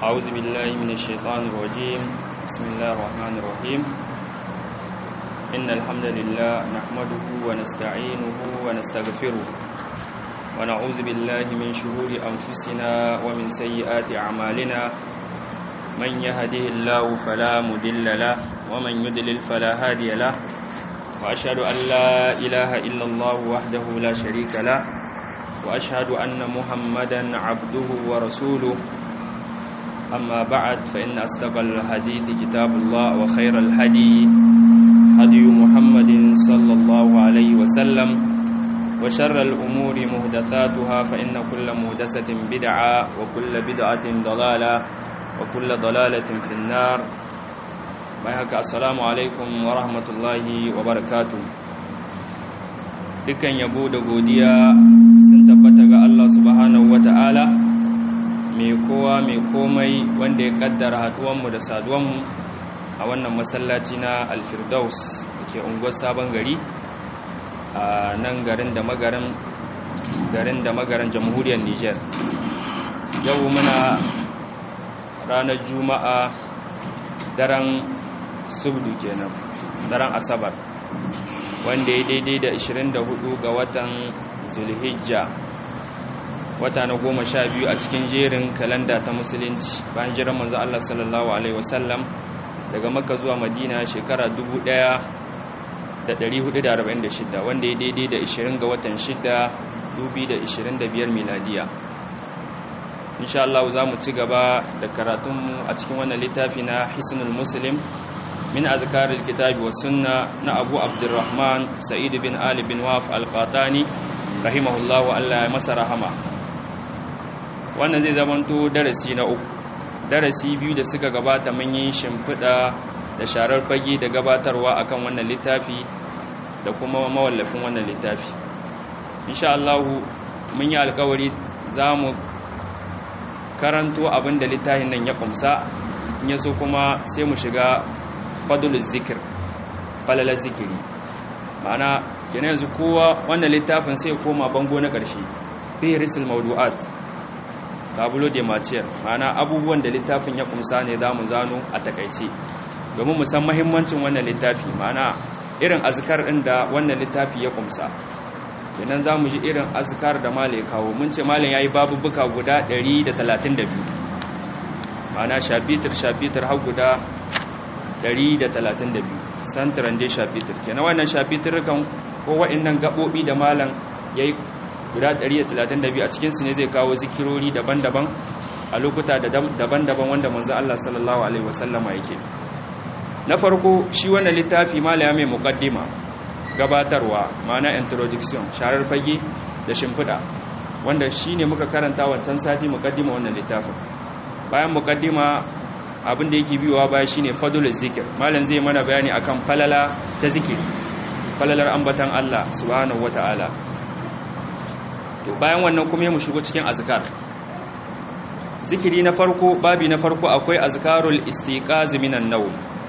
أعوذ بالله من الشيطان الرجيم بسم الله الرحمن الرحيم إن الحمد لله نحمده ونستعينه ونستغفره ونعوذ بالله من شرور أنفسنا ومن سيئات أعمالنا من يهده الله فلا مدل له ومن يدلل فلا هادي له وأشهد أن لا إله إلا الله وحده لا شريك له وأشهد أن محمدا عبده ورسوله أما بعد فإن أصدق الحديث كتاب الله وخير الهدي هدي محمد صلى الله عليه وسلم وشر الأمور مهدثاتها فإن كل مهدسة بدعة وكل بدعة ضلالة وكل ضلالة في النار bayhaka assalamu alaikum wa rahmatullahi wa barakatu dukkan yabo da godiya sun tabbata ga Allah subhanahu wa ta'ala mai kowa mai komai wanda ya kaddara haduwanmu da saduwanmu a wannan masallaci na alfirdaus da ke unguwar sabon gari a nan garin da magarin garin da magarin jamhuriyar niger yau muna ranar juma'a daren subdu kenan daren asabar wanda ya daidai da 24 ga watan zulhijja wata na goma sha biyu a cikin jerin kalanda ta musulunci bayan jiran manzo Allah sallallahu alaihi wasallam daga makka zuwa madina shekara 1446 wanda ya daidai da 20 ga watan 6 2025 miladiya insha Allah za mu ci gaba da karatunmu a cikin wannan littafi na hisnul muslim min azkaril kitabi was sunna na Abu Abdurrahman Sa'id bin Ali bin Waf al-Qatani rahimahullahu Allah ya masa rahama wannan zai zamanto darasi na uku darasi biyu da suka gabata mun yi shimfida da sharar fage da gabatarwa akan wannan littafi da kuma mawallafin wannan littafi insha Allah mun yi alƙawari zamu karanto abin da littafin nan ya kumsa in yaso kuma sai mu shiga fadlul zikir falalar zikiri ma'ana kenan yanzu kowa wannan littafin sai koma bango na ƙarshe fi risul mawdu'at tabulo de matière ma'ana abubuwan da littafin ya kumsa ne zamu zano a takaice domin mu san muhimmancin wannan littafi ma'ana irin azkar din da wannan littafi ya kumsa kenan zamu ji irin azkar da malai kawo mun ce malai yayi babubuka guda 132 ma'ana shafitir shafitir har guda 132 santaran dai shafitir kenan wannan shafitir kan ko wa'annan gabobi da malam yayi guda 132 a cikin su ne zai kawo zikirori daban-daban a lokuta daban-daban wanda manzo Allah sallallahu alaihi wasallama yake na farko shi wannan littafi malam mai muqaddima gabatarwa ma'ana introduction sharar fage da shimfida wanda shine muka karanta wancan sati muqaddima wannan littafin bayan muqaddima abin da yake biyowa baya shine fadlul zikir malam zai mana bayani akan falala ta zikiri falalar ambatan Allah subhanahu wataala to bayan wannan kuma mu shigo cikin azkar zikiri na farko babi na farko akwai azkarul istiqaz minan nawm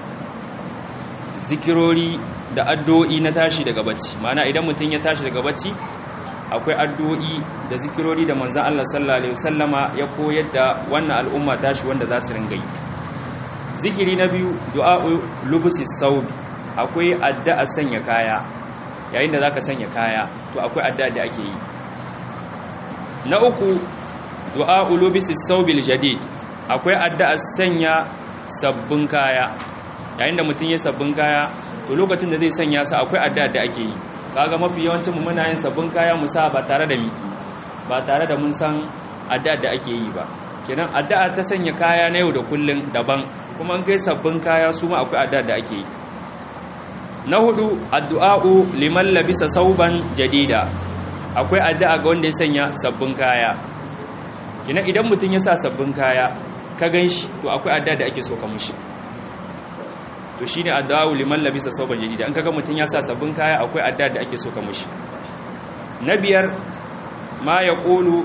zikirori da addu'o'i na tashi daga bacci ma'ana idan mutum ya tashi daga bacci akwai addu'o'i da zikirori da manzon Allah sallallahu alaihi wasallama ya koyar da wannan al'umma tashi wanda za su ringa yi zikiri na biyu du'a'u lubusi saubi akwai addu'a sanya kaya yayin da zaka sanya kaya to akwai addu'a da ake yi na uku du'a'u lubusi saubil jadid akwai addu'a sanya sabbin kaya yayin da mutum ya sabbin kaya to lokacin da zai sanya su akwai addu'a da ake yi kaga mafi yawancin mu muna yin sabbin kaya mu sa ba tare da mi ba tare da mun san addu'a da ake yi ba kenan addu'a ta sanya kaya na yau da kullun daban kuma an kai sabbin kaya su ma akwai addu'a da ake yi na hudu addu'a'u liman labisa sauban jadida akwai addu'a ga wanda ya sanya sabbin kaya kina idan mutum ya sa sabbin kaya ka ganshi to akwai addu'a da ake so ka mushi to shine addu'a'u liman labisa sauban jadida an kaga mutum ya sa sabbin kaya akwai addu'a da ake so ka mushi na biyar ma yaqulu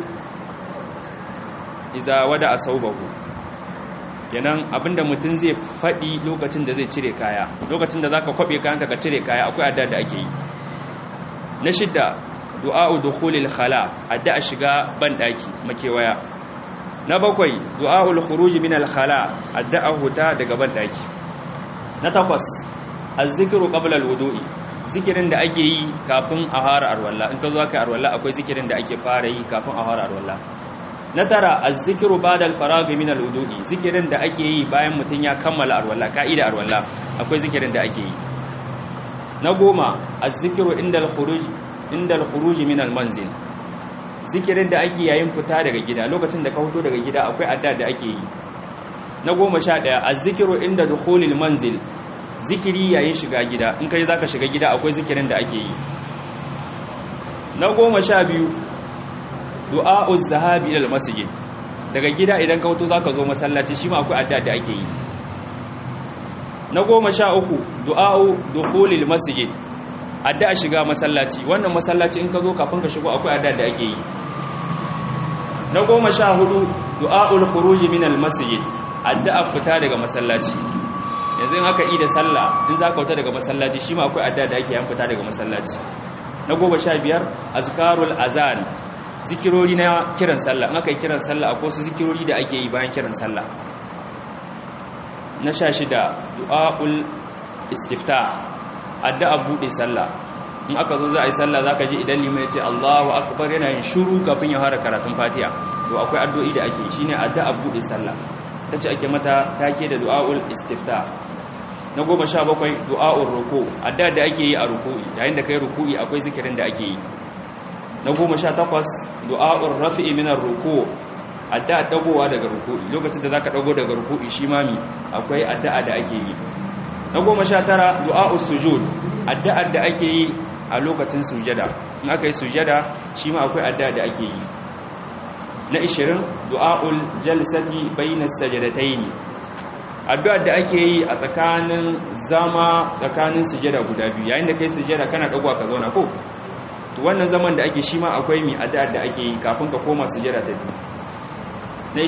iza wada asaubahu kenan abinda mutum zai faɗi lokacin da zai cire kaya lokacin da zaka kwabe kayanka ka cire kaya akwai addu'a da ake yi na shidda du'a'u dukhulil khala addu'a shiga ban daki makewaya na bakwai du'aul khuruj min al-khala addu'a huta daga ban daki na takwas az-zikru qabla al-wudu'i zikirin da ake yi kafin a fara arwalla in ka zo ka arwalla akwai zikirin da ake fara yi kafin a fara arwalla na tara az-zikru ba'da al-faragh min al-wudu'i zikirin da ake yi bayan mutun ya kammala arwalla ka'ida arwalla akwai zikirin da ake yi na goma az-zikru inda al-khuruj inda al-khuruj min al-manzil zikirin da ake yayin fita daga gida lokacin da ka fito daga gida akwai adda da ake yi na goma sha ɗaya az-zikru inda dukhulil manzil zikiri yayin shiga gida in kai zaka shiga gida akwai zikirin da ake yi na goma sha biyu du'a'uz zahabi ila masjid daga gida idan ka wuto zaka zo masallaci shi ma akwai addu'a da ake yi na goma sha uku du'a'u dukhulil masjid addu'a shiga masallaci wannan masallaci in ka zo kafin ka shigo akwai addu'a da ake yi na goma sha hudu du'a'ul khuruj min al masjid addu'a fita daga masallaci yanzu in aka yi da sallah in za ka wuta daga masallaci shi ma akwai adda da ake yan fita daga masallaci na goma sha biyar azkarul azan zikirori na kiran sallah in aka yi kiran sallah akwai wasu zikirori da ake yi bayan kiran sallah na sha shida du'a'ul istifta addu'a buɗe sallah in aka zo za a yi sallah za ka ji idan limai ce allahu akbar yana yin shuru kafin ya fara karatun fatiha to akwai addu'o'i da ake shine addu'a buɗe sallah ta ce ake mata take da du'a'ul istifta na goma sha bakwai du'a'ul ruku adda da ake yi a ruku'i yayin da kai ruku'i akwai zikirin da ake yi na goma sha takwas du'a'ul rafi'i minar ruku adda dagowa daga ruku'i lokacin da zaka dago daga ruku'i shi mami akwai addu'a da ake yi na goma sha tara du'a'ul sujud addu'ar da ake yi a lokacin sujada in aka yi sujada shi ma akwai addu'a da ake yi na 20 du'a'ul jalsati bainas sajadataini addu'ar da ake yi a tsakanin zama tsakanin sujada guda biyu yayin da kai sujada kana dagwa ka zauna ko to wannan zaman da ake shi ma akwai mi addu'ar da ake yi kafin ka koma sujada ta biyu na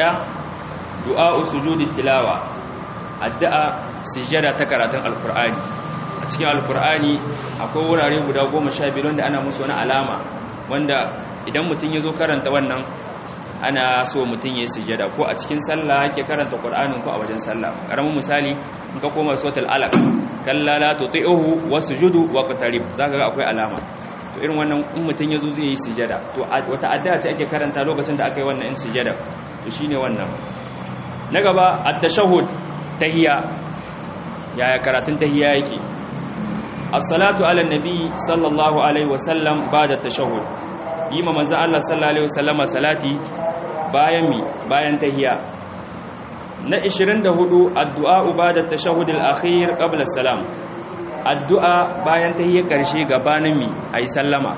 21 du'a'u sujudi tilawa addu'a sujada ta karatun alqur'ani a cikin alqur'ani akwai wurare guda 12 wanda ana musu wani alama wanda idan mutum ya zo karanta wannan ana so mutum ya yi sujada ko a cikin sallah yake karanta qur'anin ko a wajen sallah karamin misali in ka koma suratul alaq kalla la tuti'uhu wasjudu waqtarib zaka ga akwai alama to irin wannan in mutum ya zo zai yi sujada to wata addu'a ce ake karanta lokacin da aka yi wannan in sujada to shine wannan na gaba at-tashahhud tahiyya yaya karatun tahiyya yake as-salatu ala nabi sallallahu alaihi wasallam ba'da tashahhud yi ma manzo Allah sallallahu alaihi wasallama salati bayan mi bayan tahiyya na 24 addu'a ba'da tashahhud al-akhir qabla salam addu'a bayan tahiyya karshe gabanin mi ayi sallama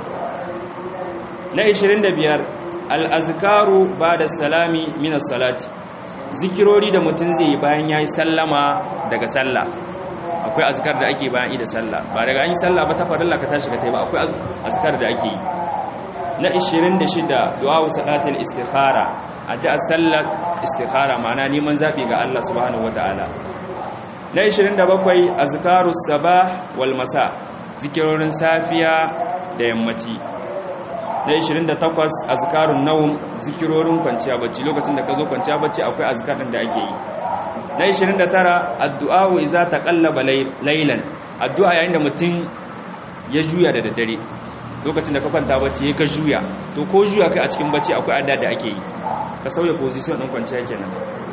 na 25 al-azkaru ba'da salami min as-salati zikirori da mutun zai yi bayan yayi sallama daga sallah akwai azkar da ake bayan ida sallah ba daga an yi sallah ba ta farilla ka tashi ka tayi ba akwai azkar da ake yi na 26 du'a salatul istikhara addu'a sallar istikhara ma'ana neman zabi ga Allah subhanahu wataala na 27 azkarus sabah wal masa zikirorin safiya da yammaci na 28 azkarun nawm zikirorin kwanciya bacci lokacin da ka zo kwanciya bacci akwai azkarin da ake yi na 29 addu'a iza taqallaba laylan addu'a yayin da mutum ya juya da daddare lokacin da ka kwanta bacci ka juya to ko juya kai a cikin bacci akwai adda da ake yi ka sauya position din kwanciya kenan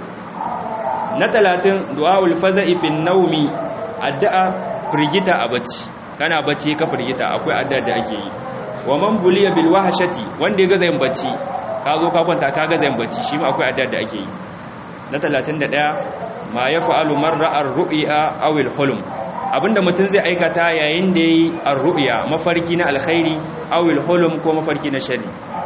na 30 du'aul faza'i fi nawmi addu'a firgita a bacci kana bacci ka firgita akwai adda da ake yi wa man buliya bil wahshati wanda ya gaza yin bacci ka zo ka kwanta ka gaza yin bacci shi ma akwai adda da ake yi na 31 ma yaf'alu marra ar-ru'ya aw al-hulm abinda mutum zai aikata yayin da yi ar-ru'ya mafarki na alkhairi aw al-hulm ko mafarki na sharri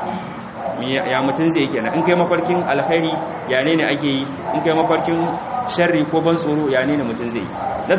ya mutum zai kenan in kai mafarkin alkhairi ya ne ne ake yi in kai mafarkin sharri ko ban tsoro ya ne ne mutum zai na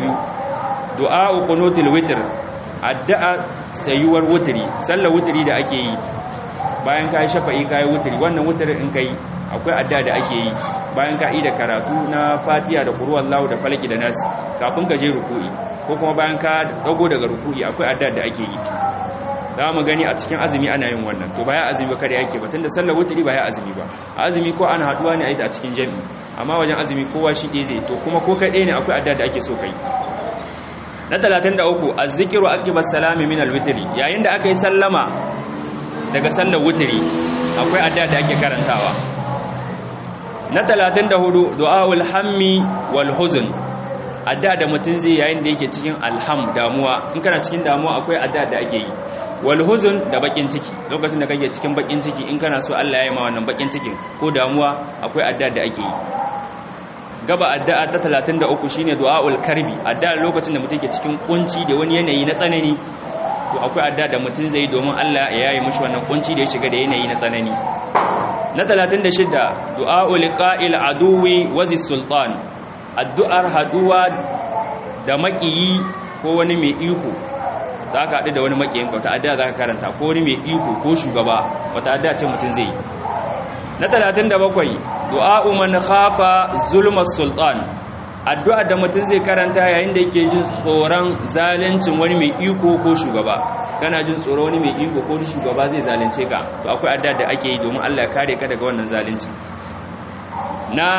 32 du'a qunutul witr addu'a sayuwar wutri sallar wutri da ake yi bayan kai shafa'i kai wutri wannan wutri in kai akwai addu'a da ake yi bayan ka da karatu na fatiha da qur'an Allah da falaki da nas kafin ka je ruku'i ko kuma bayan ka dago daga ruku'i akwai addu'a da ake yi za mu gani a cikin azumi ana yin wannan to baya azumi ba kada yake ba tunda sallar wutri baya azumi ba azumi ko ana haduwa ne a yi ta a cikin jami'i amma wajen azumi kowa shi ɗaya zai to kuma ko kai ɗaya ne akwai adda da ake so kai na 33 azzikiru aqiba salami min alwitri yayin da aka yi sallama daga sallar wutri akwai adda da ake karantawa na 34 du'aul hammi wal huzn adda da mutun zai yayin da yake cikin alham damuwa in kana cikin damuwa akwai adda da ake yi wal huzn da bakin ciki lokacin da kake cikin bakin ciki in kana so Allah ya yi ma wannan bakin cikin ko damuwa akwai adda da ake yi gaba addu'a ta 33 shine du'aul karbi addu'a lokacin da mutum ke cikin kunci da wani yanayi na tsanani to akwai addu'a da mutum zai domin Allah ya yayi mishi wannan kunci da ya shiga da yanayi na tsanani na 36 du'aul qa'il aduwi wazi sultan addu'ar haduwa da makiyi ko wani mai iko za ka haɗu da wani makiyin wata addu'a za ka karanta ko wani mai iko ko shugaba wata addu'a ce mutum zai yi na 37 du'a'u man khafa zulma sultan addu'a da mutum zai karanta yayin da yake jin tsoron zaluncin wani mai iko ko shugaba kana jin tsoron wani mai iko ko shugaba zai zalunce ka to akwai addu'a da ake yi domin Allah ya kare ka daga wannan zalunci na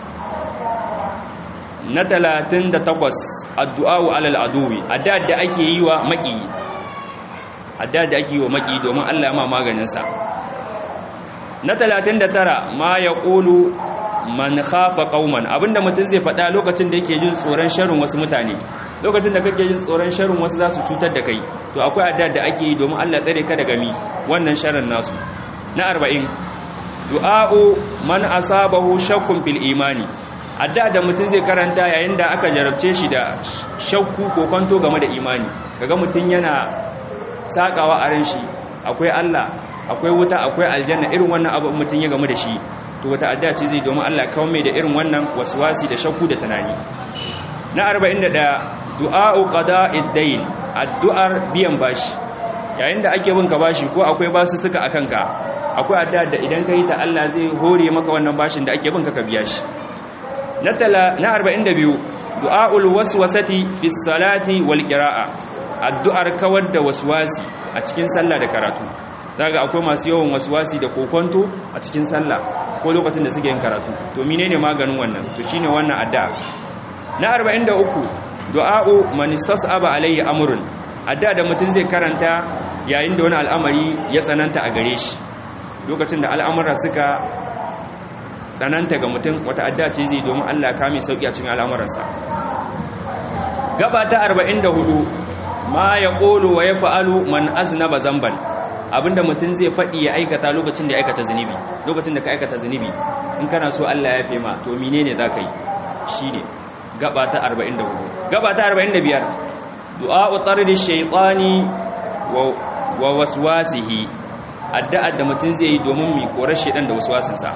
na 38 addu'a'u alal aduwi addu'a da ake yi wa maki addu'a da ake yi wa maki domin Allah ya ma maganin sa na 39 ma ya ƙulu man khafa qauman abinda mutum zai faɗa lokacin da yake jin tsoron sharrin wasu mutane lokacin da kake jin tsoron sharrin wasu za su cutar da kai to akwai addu'a da ake yi domin Allah tsare ka daga mi wannan sharrin nasu na 40 du'a'u man asabahu shakkun fil imani addu'a da mutum zai karanta yayin da aka jarabce shi da shakku ko kwanto game da imani kaga mutum yana sakawa a ran shi akwai Allah akwai wuta akwai aljanna irin wannan abu mutum ya gamu da shi to wata addu'a ce zai domin Allah kawo mai da irin wannan waswasi da shakku da tunani na 41 du'a'u qada'id dayn addu'ar biyan bashi yayin da ake bin ka bashi ko akwai basu suka akan ka akwai addu'a da idan kai ta Allah zai hore maka wannan bashin da ake bin ka ka biya shi na tala na 42 du'a'ul waswasati fi salati wal qira'a addu'ar kawar da waswasi a cikin sallah da karatu daga akwai masu yawan waswasi da kokonto a cikin sallah ko lokacin da suke yin karatu to menene maganin wannan to shine wannan addu'a na 43 du'a'u man istas'aba alayhi amrun addu'a da mutum zai karanta yayin da wani al'amari ya tsananta a gare shi lokacin da al'amura suka tsananta ga mutum wata addu'a ce zai domin Allah ya kame sauki a cikin al'amuransa gaba ta 44 ma yaqulu wa yaf'alu man aznaba zamban abinda mutum zai faɗi ya aikata lokacin da ya aikata zunubi lokacin da ka aikata zunubi in kana so Allah ya yafe ma to menene za ka yi shine gaba ta 44 gaba ta 45 du'a'u tardi shaytani wa wa waswasihi addu'a da mutum zai yi domin mi korar shedan da waswasinsa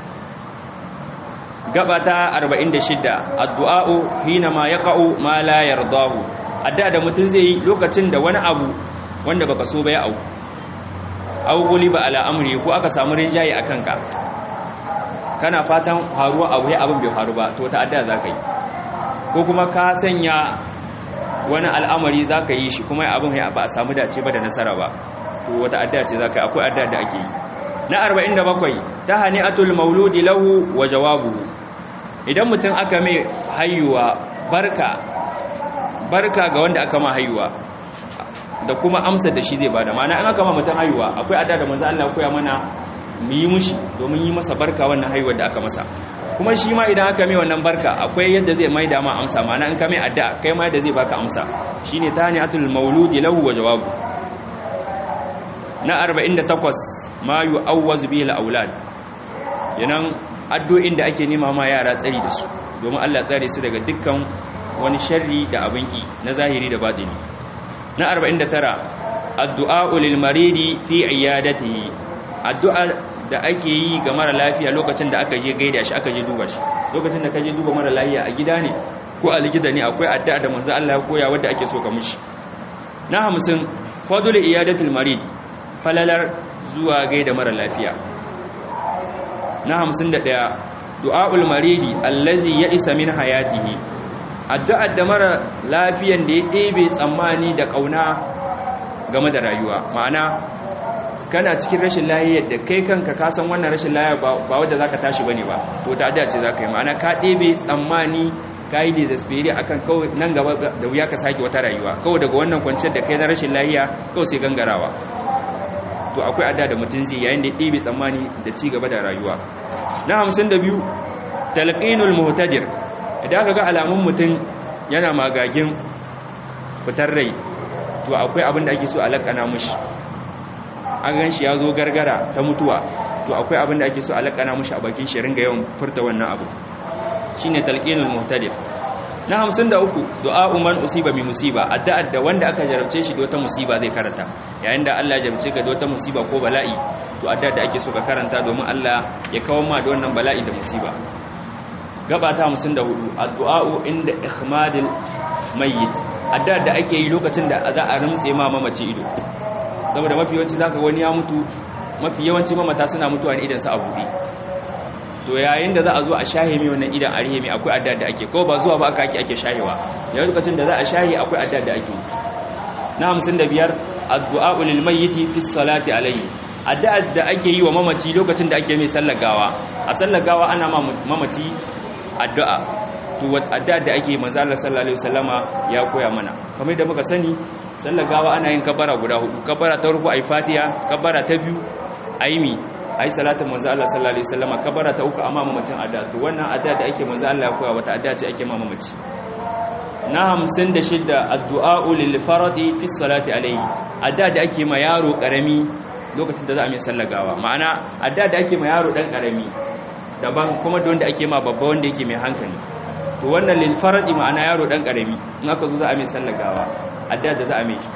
gaba ta 46 addu'a'u hina ma yaqa'u ma la yardahu addu'a da mutum zai yi lokacin da wani abu wanda baka so ba ya auku au guliba ala amri ko aka samu rinjaye a kanka kana fatan faruwa abu ya abin bai faru ba to ta adda za ka yi ko kuma ka sanya wani al'amari za ka yi shi kuma abin ya ba a samu dace ba da nasara ba to wata adda ce za ka yi akwai adda da ake yi na 47 ta hani'atul mauludi lahu wa jawabuhu idan mutum aka mai hayuwa barka barka ga wanda aka ma hayuwa da kuma amsar da shi zai bada ma'ana in aka ma mutum haihuwa akwai ada da manzo Allah koya mana mu yi mushi domin yi masa barka wannan haihuwar da aka masa kuma shi ma idan aka mai wannan barka akwai yadda zai mai da ma amsa ma'ana in ka mai addu'a kai ma yadda zai baka amsa shine taniatul mauludi lahu wa jawabu na 48 ma yu'awwaz bihi al-aulad kenan addu'o'in da ake nema ma yara tsari da su domin Allah tsare su daga dukkan wani sharri da abin ki na zahiri da batini na 49 addu'a lil maridi fi iyadatihi addu'a da ake yi ga mara lafiya lokacin da aka je gaida shi aka je duba shi lokacin da ka je duba mara lafiya a gida ne ko a likita ne akwai addu'a da manzo Allah ya koya wanda ake so ka mushi na 50 fadlu iyadatil marid falalar zuwa gaida mara lafiya na 51 du'aul maridi allazi ya isa min hayatihi addu'ar da mara lafiyan da ya ɗebe tsammani da ƙauna game da rayuwa ma'ana kana cikin rashin lahiyar da kai kanka ka san wannan rashin lahiyar ba wadda zaka tashi bane ba to ta ce zaka yi ma'ana ka ɗebe tsammani ka yi desesperi akan kawai nan gaba da wuya ka sake wata rayuwa kawai daga wannan kwanciyar da kai na rashin lahiya kawai sai gangarawa to akwai adda da mutum zai yayin da ɗebe tsammani da ci gaba da rayuwa na hamsin da biyu talqinul muhtajir idan ka ga alamun mutum yana magagin fitar rai to akwai abin da ake so a lakana mushi an gan shi ya zo gargara ta mutuwa to akwai abin da ake so a lakana mushi a bakin shi ringa yawan furta wannan abu shine talqinul muhtadir na 53 du'a man usiba bi musiba addu'a da wanda aka jarabce shi da wata musiba zai karanta yayin da Allah ya jarabce ka da wata musiba ko bala'i to addu'a da ake so ka karanta domin Allah ya kawo ma da wannan bala'i da musiba gaba ta 54 addu'a inda ikhmadil mayyit addu'a da ake yi lokacin da za a rumtse ma mamaci ido saboda mafi yawanci zaka wani ya mutu mafi yawanci mamata suna mutuwa ne idan su a buɗe to yayin da za a zo a shahe mai wannan idan a rihe mai akwai adda da ake ko ba zuwa ba aka ake ake shahewa yayin lokacin da za a shahe akwai adda da ake na 55 addu'a lil mayyiti fi salati alayhi addu'a da ake yi wa mamaci lokacin da ake mai sallar gawa a sallar gawa ana ma mamaci addu'a to wat addu'a da ake manzo Allah sallallahu alaihi wasallama ya koya mana kamar da muka sani sallar gawa ana yin kabara guda hudu kabara ta farko ayi fatiha kabara ta biyu ayi mi ayi salatin manzo Allah sallallahu alaihi wasallama kabara ta uku amma mamacin addu'a to wannan addu'a da ake manzo Allah ya koya wata addu'a ce ake ma mamaci na 56 addu'a lil faradi fi salati alaihi addu'a da ake ma yaro karami lokacin da za a mai sallar gawa ma'ana addu'a da ake ma yaro dan karami daban kuma da wanda ake ma babba wanda yake mai hankali to wannan lil faradi ma'ana yaro dan karami in aka zo za a mai sallar gawa addu'a da za a mai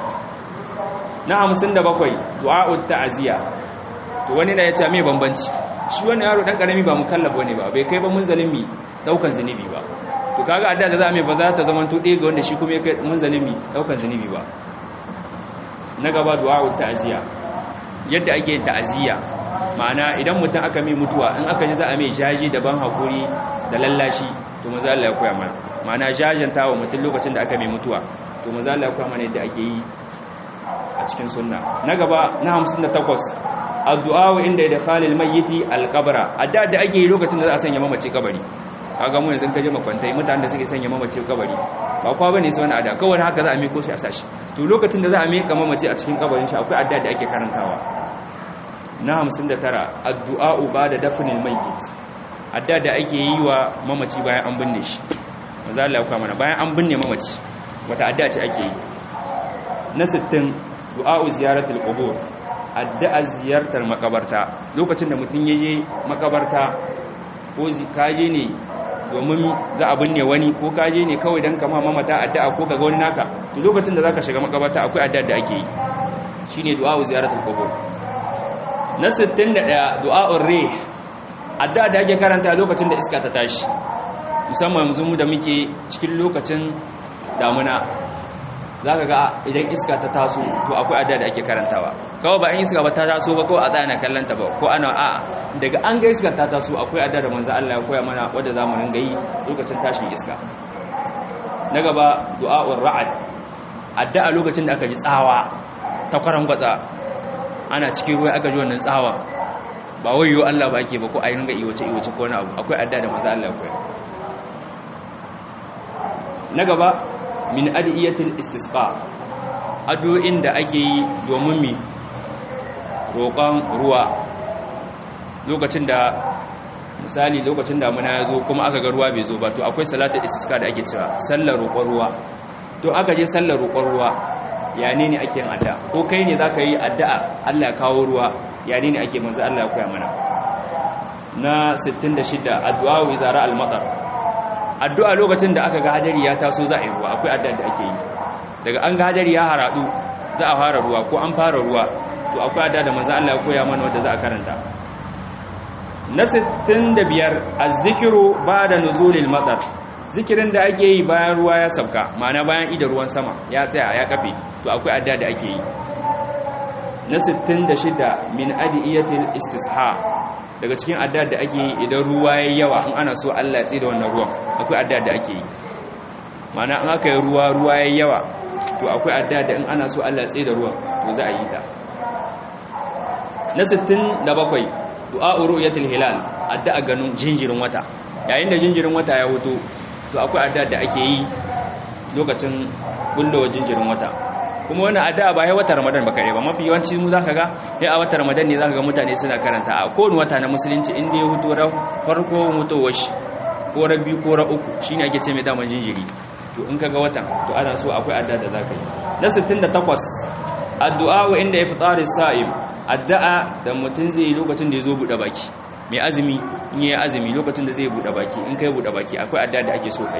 na 57 du'a'ut ta'ziya to wani da ya ce mai bambanci shi wannan yaro dan karami ba mukallaf bane ba bai kai ba munzalin mi daukan zinubi ba to kaga adda da za mai ba za ta zama to ɗaya ga wanda shi kuma ya kai munzalin mi daukan zinubi ba na gaba du'a'ut ta'ziya yadda ake yin ta'ziya ma'ana idan mutum aka mai mutuwa in aka ji za a mai jaji da ban hakuri da lallashi to maza Allah ya koya mana ma'ana jajanta wa mutum lokacin da aka mai mutuwa to maza Allah ya koya mana yadda ake yi a cikin sunna na gaba na 58 addu'a inda da khalil mayyiti alqabra adda da ake yi lokacin da za a sanya mamaci kabari kaga mu yanzu kaje makwantai mutanen da suke sanya mamaci kabari ba kwa bane sai wani adda kawai haka za a miko shi a sashi to lokacin da za a mika mamaci a cikin kabarin shi akwai adda da ake karantawa na 59 addu'a bada dafnil mayyit adda da ake yi wa mamaci bayan an binne shi manzo Allah ya mana bayan an binne mamaci wata adda ce ake yi na 60 du'a ziyaratul qubur addu'a ziyartar makabarta lokacin da mutum yaje makabarta ko kaje ne domin za a binne wani ko kaje ne kawai dan kama mamata addu'a ko kaga wani naka to lokacin da zaka shiga makabarta akwai addu'a da ake yi shine du'a ziyaratul qubur na 61 du'a'ur rih addu'a da ake karanta lokacin da iska ta tashi musamman yanzu mu da muke cikin lokacin damuna zaka ga idan iska ta taso to akwai addu'a da ake karantawa kawai ba in iska ba ta taso ba ko a tsaya kallon ta ba ko ana a daga an ga iska ta taso akwai addu'a da manzo Allah ya koya mana wanda zamu ringa yi lokacin tashin iska na gaba du'a'ur ra'ad addu'a lokacin da aka ji tsawa ta kwarangwatsa ana cikin ruwa aka ji wannan tsawa ba wayo Allah ba ake ba ko ayi ringa iwace iwace ko wani abu akwai adda da manzo Allah ya na gaba min adiyatil istisqa addu'o'in da ake yi domin mi roƙon ruwa lokacin da misali lokacin damuna ya zo kuma aka ga ruwa bai zo ba to akwai salatul istisqa da ake cewa sallar roƙon ruwa to aka je sallar roƙon ruwa ya ne ne ake yin addu'a ko kai ne zaka yi addu'a Allah ya kawo ruwa ya ne ne ake manzo Allah ya koya mana na 66 addu'a wa izara al-matar addu'a lokacin da aka ga hadari ya taso za a yi ruwa akwai addu'a da ake yi daga an ga hadari ya haradu za a fara ruwa ko an fara ruwa to akwai addu'a da manzo Allah ya koya mana wanda za a karanta na 65 az-zikru ba'da nuzulil matar zikirin da ake yi bayan ruwa ya sauka ma'ana bayan idan ruwan sama ya tsaya ya kafe to akwai adda da ake yi na 66 min adiyatil istisha daga cikin adda da ake yi idan ruwa ya yawa in ana so Allah ya tsida wannan ruwan akwai adda da ake yi ma'ana in aka yi ruwa ruwa ya yawa to akwai adda da in ana so Allah ya tsida ruwan to to za a yi ta na 67 du'a ru'yatul hilal addu'a ganin jinjirin wata yayin da jinjirin wata ya huto to akwai addu'a da ake yi lokacin bullowa jinjirin wata kuma wannan addu'a ba ya wata Ramadan ba kare ba mafi yawanci mu zaka ga sai a wata Ramadan ne zaka ga mutane suna karanta a kowane wata na musulunci inda ya huto ran farko mutowar shi ko ra biyu ko ra uku shine ake ce mai daman jinjiri to in kaga watan to ana so akwai addu'a da zaka yi na 68 addu'a wa inda iftaris sa'im addu'a da mutum zai yi lokacin da ya zo buɗe baki mai azumi in yi azumi lokacin da zai buɗe baki in kai buɗe baki akwai addu'a da ake so kai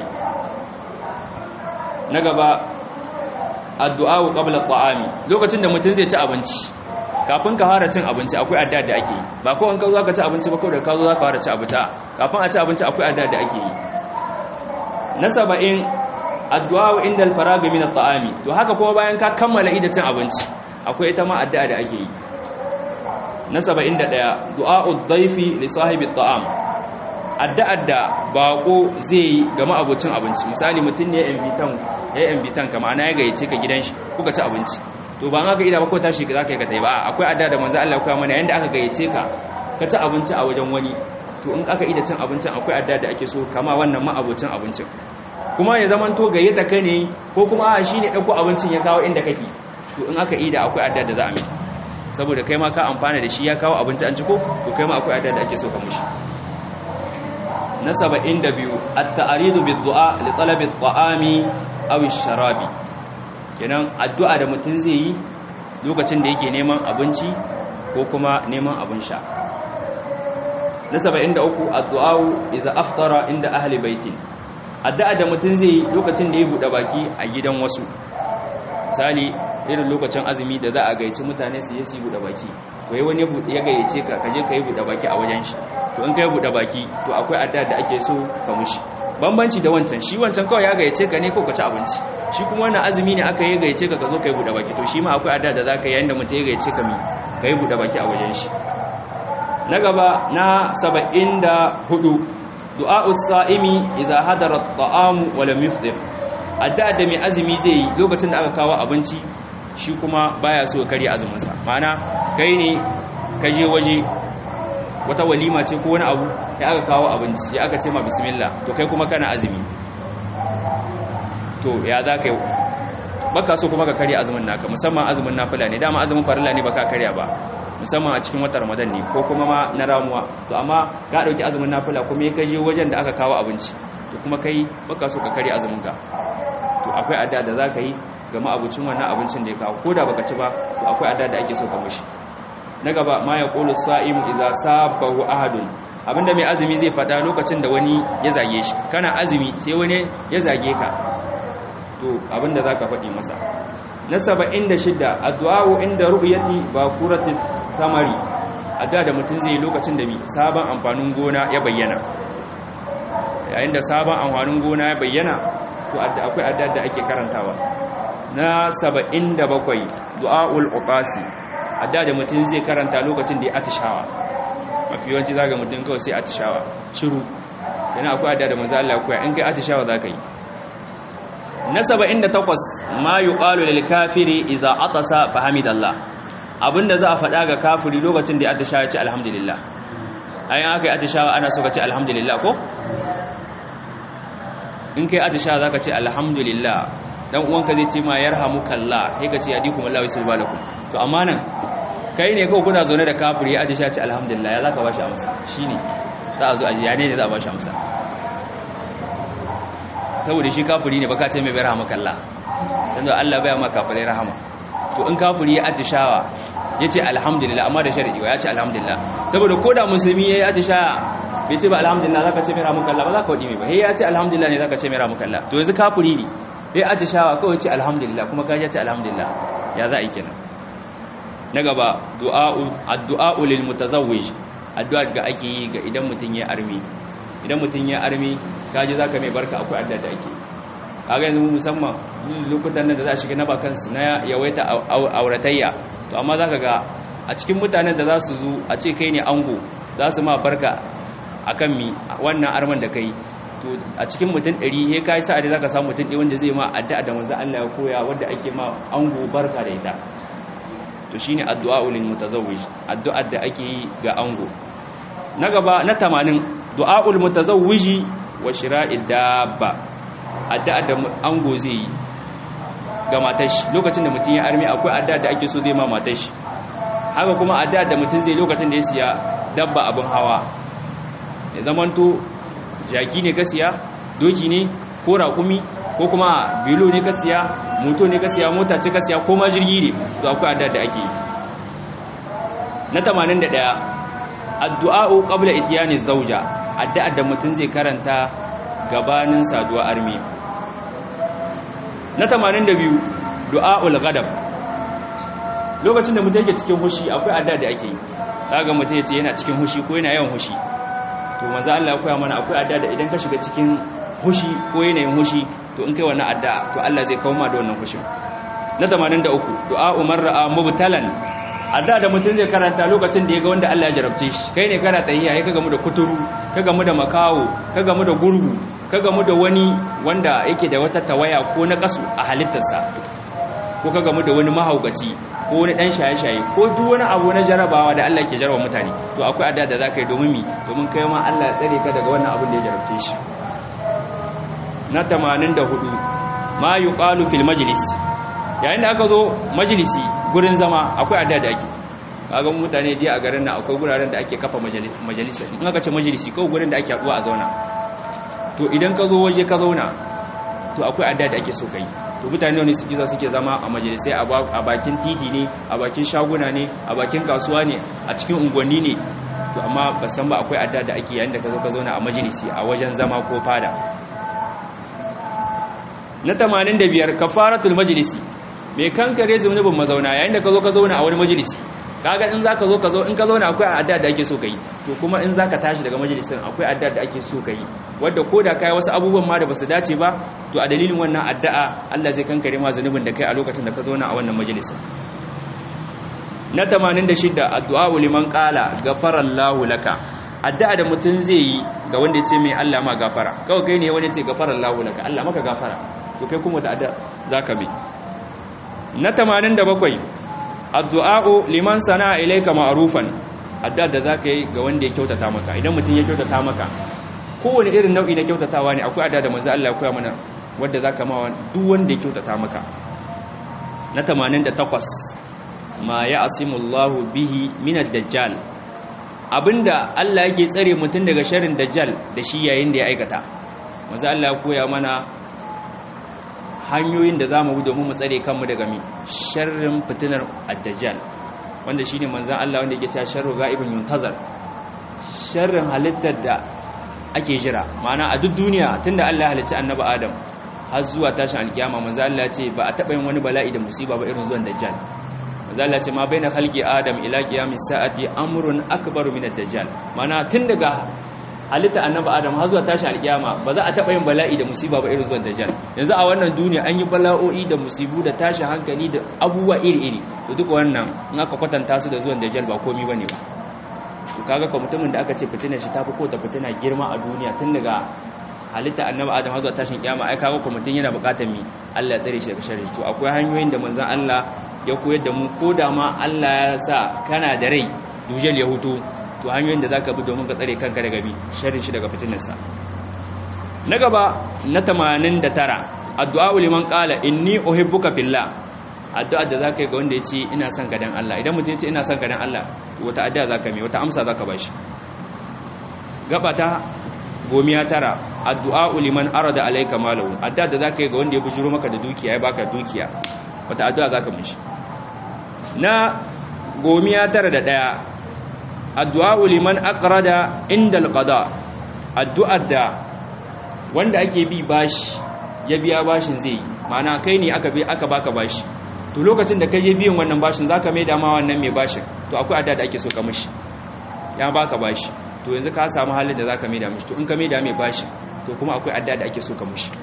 na gaba addu'a wa qabla ta'ami lokacin da mutum zai ci abinci kafin ka fara cin abinci akwai addu'a da ake yi ba ko in ka zo ka ci abinci ba ko da ka zo ka fara ci abinci kafin a ci abinci akwai addu'a da ake yi na saba'in addu'a wa inda al-faragh min at-ta'ami to haka kuma bayan ka kammala ida cin abinci akwai ita ma addu'a da ake yi na 71 du'a'ud dhaifi li sahibi at'am addu'ar da bako zai yi ga ma'abucin abinci misali mutum ne invitan ya invitan ka ma'ana ya gayyace ka gidan shi kuka ci abinci to ba haka ida ba ko tashi za ka yi ka tai ba akwai addu'a da manzo Allah ya koya mana yanda aka gayyace ka ka ci abinci a wajen wani to in aka ida cin abincin akwai addu'a da ake so kama wannan ma'abucin abincin kuma ya zaman to gayyata ka ne ko kuma a shine dauko abincin ya kawo inda kake to in aka ida akwai addu'a da za a mai saboda kai ma ka amfana da shi ya kawo abinci an ciko to kai ma akwai addu'a da ake so ka mushi na 72 at-ta'ridu bid-du'a li talabi at-ta'ami aw ash-sharabi kenan addu'a da mutum zai yi lokacin da yake neman abinci ko kuma neman abin sha na 73 addu'a idza aftara inda ahli baitin addu'a da mutum zai yi lokacin da ya bude baki a gidan wasu misali irin lokacin azumi da za a gaici mutane su yi su buɗe baki wai wani ya gayyace ka kaje ka yi buɗe baki a wajen shi to in ka yi buɗe baki to akwai adda da ake so ka mushi bambanci da wancan shi wancan kawai ya gayyace ka ne ko ka ci abinci shi kuma wannan azumi ne aka yi gayyace ka ka zo ka yi buɗe baki to shi ma akwai adda da za ka yi yayin da mutum ya gayyace ka mi ka yi buɗe baki a wajen shi na gaba na saba'in da hudu du'a'us sa'imi idza hadara at-ta'amu wa lam yufṭir adda da mai azumi zai yi lokacin da aka kawo abinci shi kuma baya so kare azuminsa ma'ana kai ne ka je waje wata walima ce ko wani abu ya aka kawo abinci ya aka ce ma bismillah to kai kuma kana azumi to ya za ka yi baka so kuma ka karya azumin naka musamman azumin nafila ne dama azumin farilla ne baka karya ba musamman a cikin watan ramadan ne ko kuma ma na ramuwa to amma ka dauki azumin nafila kuma ya kaje wajen da aka kawo abinci to kuma kai baka so ka karya azumin ka to akwai adda da za ka yi ga ma'abucin wannan abincin da ya kawo ko da baka ci ba to akwai adda da ake so ka mushi na gaba ma ya qulu sa'imu idza sabahu ahadun abinda mai azumi zai fada lokacin da wani ya zage shi kana azumi sai wani ya zage ka to abinda zaka faɗi masa na 76 addu'a inda ru'yati bakurati tamari adda da mutum zai lokacin da mi sabon amfanin gona ya bayyana yayin da sabon amfanin gona ya bayyana to akwai adda da ake karantawa na 77 du'aul uqasi adda da mutum zai karanta lokacin da ya atishawa mafi yawanci zaga mutum kawai sai atishawa shiru yana akwai adda da manzo Allah koya in kai atishawa zaka yi na 78 ma yuqalu lil kafiri idza atasa fa hamidallah abinda za a faɗa ga kafiri lokacin da ya atishawa ya ce alhamdulillah ayin aka yi atishawa ana so ka ce alhamdulillah ko in kai atishawa zaka ce alhamdulillah dan uwanka zai ce ma yarhamukallah sai ka ce yadikum Allah wa subhanakum to amma nan kai ne kawai kuna zaune da kafiri ya atisha ce alhamdulillah ya zaka bashi amsa shine za a zo ajiya ne ne za a bashi amsa saboda shi kafiri ne baka ce mai yarhamukallah dan Allah baya ma kafirai rahama to in kafiri ya atishawa yace alhamdulillah amma da sharadi ya ce alhamdulillah saboda koda musulmi yayi atishawa bai ce ba alhamdulillah zaka ce mai rahmukallah ba zaka wadi mai ba he ya ce alhamdulillah ne zaka ce mai rahmukallah to yanzu kafiri ne he atishawa kawai ce alhamdulillah kuma kaje ce alhamdulillah ya za a yi kenan na gaba du'a'u addu'a'u lil mutazawwij addu'a ga ake yi ga idan mutun ya armi idan mutun ya armi kaje zaka mai barka akwai addu'a da ake kaga yanzu musamman lokutan nan da za a shiga na bakan su na yawaita auratayya to amma zaka ga a cikin mutanen da za su zo a ce kai ne ango za su ma barka akan mi wannan arman da kai to a cikin mutum 100 he kai sa'a da zaka samu mutum ɗaya wanda zai ma addu'a da manzo Allah ya koya wanda ake ma ango barka da ita to shine addu'a lil mutazawwij addu'ar da ake yi ga ango na gaba na 80 du'aul mutazawwiji wa shira'id dabba addu'a da ango zai yi ga matar shi lokacin da mutum ya armi akwai addu'a da ake so zai ma matar shi haka kuma addu'a da mutum zai lokacin da ya siya dabba abin hawa ya zamanto jaki ne ka siya doki ne ko raƙumi ko kuma bilo ne ka siya moto ne ka siya mota ce ka siya ko ma jirgi ne to akwai addu'a da ake yi na 81 addu'a'u qabla itiyani zawja addu'a da mutum zai karanta gabanin saduwa armi na 82 du'a'ul ghadab lokacin da mutum yake cikin hushi akwai addu'a da ake yi kaga mutum yace yana cikin hushi ko yana yawan hushi to manzo Allah ya koya mana akwai addu'a da idan ka shiga cikin hushi ko yanayin hushi to in kai wannan addu'a to Allah zai kawo ma da wannan hushin na 83 du'a umar ra'a mubtalan addu'a da mutum zai karanta lokacin da ya ga wanda Allah ya jarabce shi kai ne kana tayyiya ka gamu da kuturu ka gamu da makawo ka gamu da gurgu ka gamu da wani wanda yake da wata tawaya ko na kasu a halittarsa ko ka gamu da wani mahaukaci ko wani dan shaye-shaye ko duk wani abu na jarabawa da Allah ke jarawa mutane to akwai addu'a da zaka yi domin mi domin kai ma Allah ya tsare ka daga wannan abin da ya jarabce shi na 84 ma yuqalu fil majlis yayin da aka zo majlisi gurin zama akwai addu'a da ake kaga mutane je a garin nan akwai guraren da ake kafa majalisa in aka ce majalisi kawai gurin da ake haduwa a zauna to idan ka zo waje ka zauna to akwai addu'a da ake so kai to mutane ne suke za suke zama a majalisai a bakin titi ne a bakin shaguna ne a bakin kasuwa ne a cikin unguwanni ne to amma ba san ba akwai addu'a da ake yayin da ka zo ka zauna a majalisi a wajen zama ko fada na 85 kafaratul majlisi mai kankare zunubin mazauna yayin da ka zo ka zauna a wani majalisi kaga in zaka zo ka zo in ka zauna akwai addu'a da ake so kai to kuma in zaka tashi daga majalisin akwai addu'a da ake so kai wanda koda kai wasu abubuwan ma da basu dace ba to a dalilin wannan addu'a Allah zai kankare ma zunubin da kai a lokacin da ka zauna a wannan majalisin na 86 addu'a liman qala ghafarallahu laka addu'a da mutun zai yi ga wanda ya ce mai Allah ma gafara kawai kai ne wani ya ce ghafarallahu laka Allah maka gafara to kai kuma ta addu'a zaka bi na 87 addu'a'u liman sana'a ilayka ma'rufan addu'a da zaka yi ga wanda ya kyautata maka idan mutum ya kyautata maka kowane irin nau'i na kyautatawa ne akwai addu'a da manzo Allah ya koya mana wanda zaka ma duk wanda ya kyautata maka na 88 ma ya'simullahu bihi min ad-dajjal abinda Allah yake tsare mutum daga sharrin dajjal da shi yayin da ya aikata manzo Allah ya koya mana hanyoyin da za mu domin mu tsare kanmu daga mi sharrin fitinar addajjal wanda shi ne manzan Allah wanda yake cewa sharru ga'ibin yuntazar sharrin halittar da ake jira ma'ana a duk duniya tunda Allah ya halicci annabi Adam har zuwa tashin alkiyama manzan Allah ya ce ba a taɓa yin wani bala'i da musiba ba irin zuwan dajjal manzan Allah ya ce ma baina khalqi Adam ila qiyamis sa'ati amrun akbaru min ad-dajjal ma'ana tun daga halitta annabi adam har zuwa tashi alkiyama ba za a taba yin bala'i da musiba ba irin zuwan dajjal yanzu a wannan duniya an yi bala'o'i da musibu da tashi hankali da abubuwa iri-iri to duk wannan in aka kwatanta su da zuwan dajjal ba komai bane ba to kaga ko mutumin da aka ce fitina shi tafi ko ta fitina girma a duniya tun daga halitta annabi adam har zuwa tashin kiyama ai kaga ko mutum yana bukatar mi Allah ya tsare shi daga sharri to akwai hanyoyin da manzon Allah ya koyar da mu ko da ma Allah ya sa kana da rai dujal ya hutu to hanyoyin da zaka bi domin ka tsare kanka daga bi sharrin shi daga fitinarsa na gaba na 89 addu'a liman qala inni uhibbuka fillah addu'a da zaka yi ga wanda yace ina son ka dan Allah idan mutum yace ina son ka dan Allah to wata addu'a zaka mai wata amsa zaka bashi gaba ta gomiya tara addu'a liman arada alayka malahu addu'a da zaka yi ga wanda ya bujuro maka da dukiya ya baka dukiya wata addu'a zaka mishi na gomiya tara da daya addu'a liman aqrada inda alqada addu'ar da wanda ake bi bashi ya biya bashin zai mana kai ne aka bi aka baka bashi to lokacin da kaje biyan wannan bashin zaka mai dama wannan mai bashin to akwai addu'a da ake so ka mishi ya baka bashi to yanzu ka samu halin da zaka mai da mishi to in ka mai da mai bashin to kuma akwai addu'a da ake so ka mishi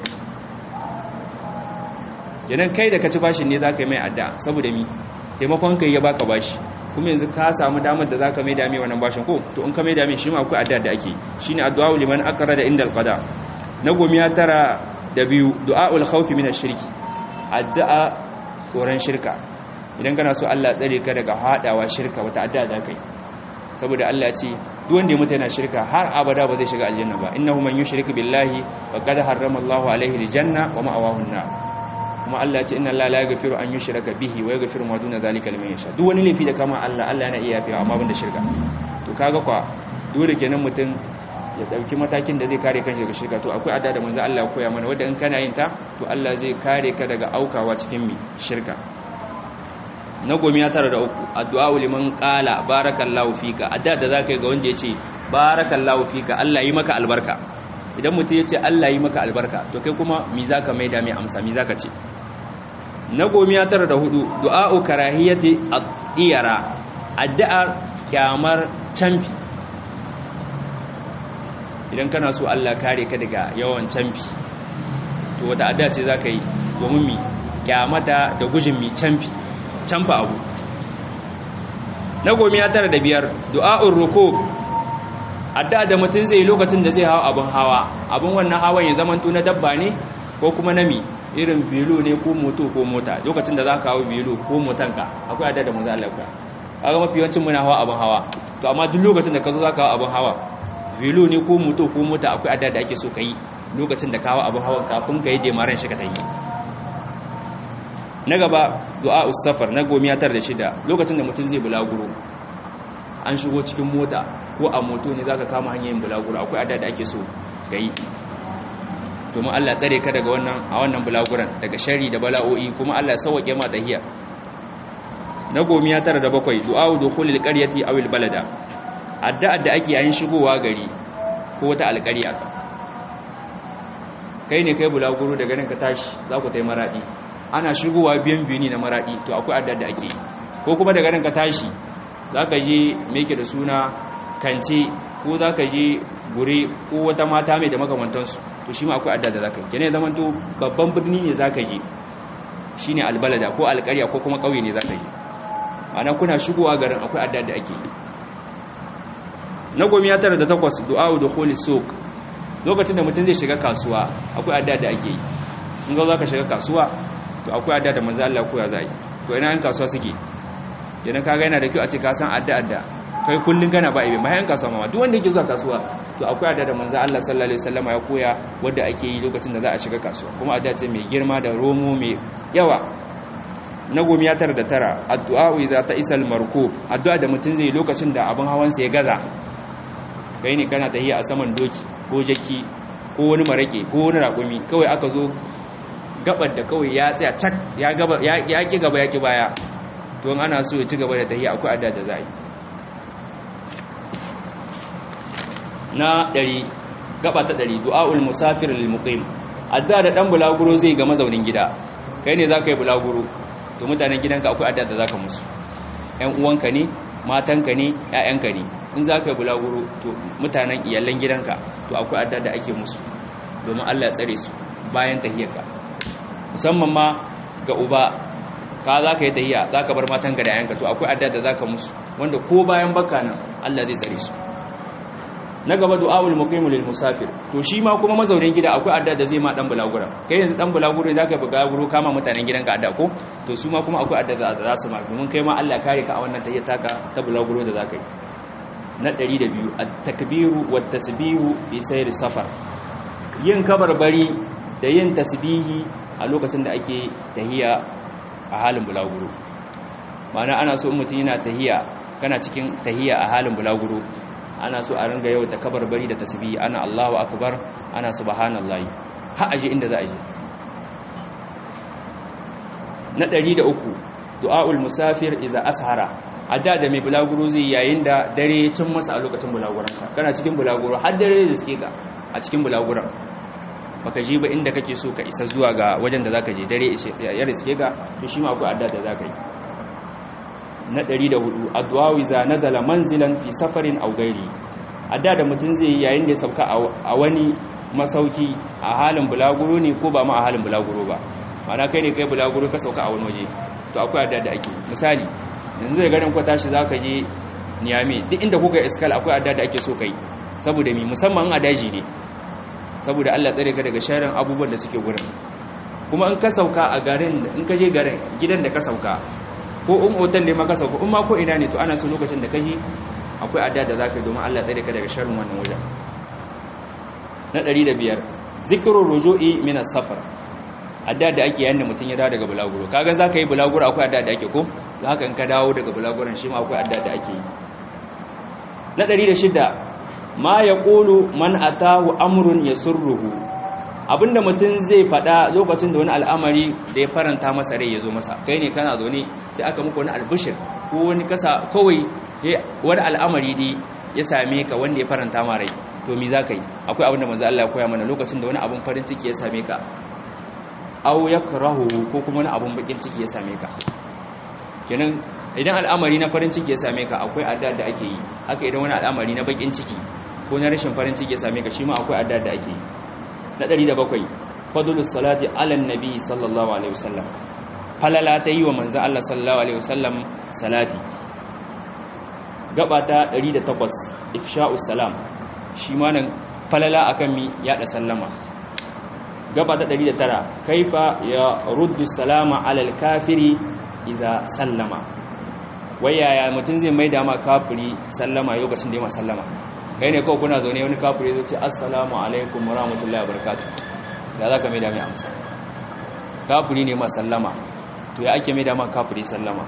kenan kai da ka ci bashin ne zaka yi mai addu'a saboda mi taimakon kai ya baka bashi kuma yanzu ka samu damar da zaka mai dame wannan bashin ko to in ka mai dame shi ma akwai addu'a da ake shine addu'a liman akara da indal qada na gomiya tara da biyu du'aul khawfi min ash-shirki addu'a tsoron shirka idan kana so Allah tsare ka daga hadawa shirka wata adda da kai saboda Allah ya ce duk wanda ya mutu yana shirka har abada ba zai shiga aljanna ba innahu man yushrik billahi faqad harrama Allahu alaihi aljanna wa ma'awahu an-nar kuma Allah ya ce inna Allah la yaghfiru an yushraka bihi wa yaghfiru ma duna zalika liman yasha duk wani laifi da kama Allah Allah yana iya yafiwa amma banda shirka to kaga kwa dole kenan mutum ya dauki matakin da zai kare kanshi daga shirka to akwai adda da manzo Allah ya koya mana wanda in kana yin ta to Allah zai kare ka daga aukawa cikin mi shirka na gomi ya tara da uku addu'a liman qala barakallahu fika adda da zaka yi ga wanda yace barakallahu fika Allah yi maka albarka idan mutum yace Allah yi maka albarka to kai kuma mi zaka maida mai amsa mi zaka ce na gomi ya tara da hudu du'a'u karahiyati ad-diyara addu'a kyamar canfi idan kana so Allah kare ka daga yawan canfi to wata addu'a ce zaka yi domin mi kyamata da gujin mi canfi canfa abu na gomi ya tara da biyar du'a'ur rukub addu'a da mutum zai lokacin da zai hawa abun hawa abun wannan hawan ya zamanto na dabba ne ko kuma na mi irin bilu ne ko moto ko mota lokacin da za ka hawa bilu ko motanka akwai addu'a da manzo Allah ka kaga mafi yawancin muna hawa abun hawa to amma duk lokacin da ka zo za ka hawa abun hawa bilu ne ko moto ko mota akwai addu'a da ake so ka yi lokacin da ka hawa abun hawan kafin ka yi jemaren shi ka ta yi na gaba du'a safar na gomiya tar da shida lokacin da mutum zai bulaguro an shigo cikin mota ko a moto ne zaka kama hanyar bulaguro akwai adda da ake so yi. domin Allah tsare ka daga wannan a wannan bulaguran daga shari da bala'o'i kuma Allah sauke ma tahiya na gomiya tar da bakwai du'a dukhulil qaryati aw al balada adda da ake yayin shigowa gari ko wata alƙarya kai ne kai bulaguro daga nan ka tashi za ku tai maradi ana shigowa biyan biyu ne na maraɗi to akwai adda da ake ko kuma daga nan ka tashi za ka je meke da suna kance ko za ka je gure ko wata mata mai da makamantansu to shi ma akwai adda da za ka yi kene zama to babban birni ne za ka je shi ne albalada ko alƙarya ko kuma ƙauye ne za ka je ana kuna shigowa garin akwai adda da ake yi na gomi ya tara da takwas du'a'u da holy soak lokacin da mutum zai shiga kasuwa akwai adda da ake yi in ga za ka shiga kasuwa to akwai adda da manzo Allah koya zai to ina an kasuwa suke idan kaga yana da kyau a ce ka san adda adda kai kullun kana ba ibe mai an kasuwa ma duk wanda yake zuwa kasuwa to akwai adda da manzo Allah sallallahu alaihi wasallam ya koya wanda ake yi lokacin da za a shiga kasuwa kuma adda ce mai girma da romo mai yawa na gomi ya tara da tara addu'a iza ta isal marko addu'a da mutum zai lokacin da abin hawansa ya gaza kai ne kana tahiya a saman doki ko jaki ko wani marake ko wani raƙumi kawai aka zo gabar da kawai ya tsaya cak ya gaba ya ki gaba ya ki baya don ana so ya ci gaba da tahiya akwai adda da zai na ɗari gaba ta ɗari du'aul musafir lil muqim adda da dan bulaguro zai ga mazaunin gida kai ne zaka yi bulaguro to mutanen gidanka akwai adda da zaka musu ƴan uwanka ne matanka ne ƴaƴanka ne in zaka yi bulaguro to mutanen iyalan gidanka to akwai adda da ake musu domin Allah ya tsare su bayan tahiyarka musamman ma ga uba ka za ka yi tahiya za ka bar matanka da yanka to akwai adda da za ka musu wanda ko bayan baka nan Allah zai tsare su na gaba du'awul muqimu lil musafir to shi ma kuma mazaunin gida akwai adda da zai ma dan bulagura kai yanzu dan bulaguro za ka buga guro kama mutanen gidanka adda ko to su ma kuma akwai adda da za su ma domin kai ma Allah kare ka a wannan tahiyar taka ta bulaguro da za ka yi na 102 at-takbiru wat-tasbihu fi sayr safar yin kabarbari da yin tasbihi a lokacin da ake tahiya a halin bulaguro ma'ana ana so mutum yana tahiya kana cikin tahiya a halin bulaguro ana so a ringa yau ta kabarbari da tasbihi ana Allahu akbar ana subhanallahi har aje inda za a je na 103 du'aul musafir iza ashara adda da mai bulaguro zai yayin da dare cin masa a lokacin bulaguransa kana cikin bulaguro har dare zai suke ka a cikin bulaguran baka je ba inda kake so ka isa zuwa ga wajen da zaka je dare ya riske ka to shi ma akwai adda da zaka yi na 104 addu'a iza nazala manzilan fi safarin aw ghairi adda da mutun zai yi yayin da ya sauka a wani masauki a halin bulaguro ne ko ba ma a halin bulaguro ba mana kai ne kai bulaguro ka sauka a wani waje to akwai adda da ake misali yanzu da garin ku tashi zaka je Niamey duk inda kuka iskal akwai adda da ake so kai saboda mi musamman a daji ne saboda Allah tsare ka daga sharin abubuwan da suke gurin kuma in ka sauka a garin in ka je garin gidan da ka sauka ko in hotel ne maka sauka in ma ko ina ne to ana so lokacin da kaji akwai adda da zaka yi domin Allah tsare ka daga sharrin wannan wajen na 105 zikrul ruju'i min as-safar adda da ake yayin da mutun ya dawo daga bulaguro kaga zaka yi bulaguro akwai adda da ake ko to haka in ka dawo daga bulaguron shi ma akwai adda da ake yi na 106 ma yaqulu man atahu amrun yasurruhu abinda mutum zai fada lokacin da wani al'amari da ya faranta masa rai ya zo masa kai ne kana zo ne sai aka muku wani albishir ko wani kasa kawai wani al'amari dai ya same ka wanda ya faranta ma rai to mi za ka yi akwai abinda manzo Allah ya koya mana lokacin da wani abin farin ciki ya same ka aw yakrahu ko kuma wani abin bakin ciki ya same ka kenan idan al'amari na farin ciki ya same ka akwai adda da ake yi haka idan wani al'amari na bakin ciki ko na rashin farin ciki ya same ka shi ma akwai adda da ake yi na 107 fadlus salati ala nabi sallallahu alaihi wasallam falala ta yi wa manzo Allah sallallahu alaihi wasallam salati gaba ta 108 ifsha'us salam shi ma nan falala akan mi yada sallama gaba ta 109 kaifa ya ruddu salama ala al-kafiri iza sallama wayaya mutum zai maida ma kafiri sallama lokacin da ya sallama kai ne kawai kuna zaune wani kafiri zai ce assalamu alaikum wa rahmatullahi wa barakatuh da za ka mai da mai amsa kafiri ne ma sallama to ya ake mai da ma kafiri sallama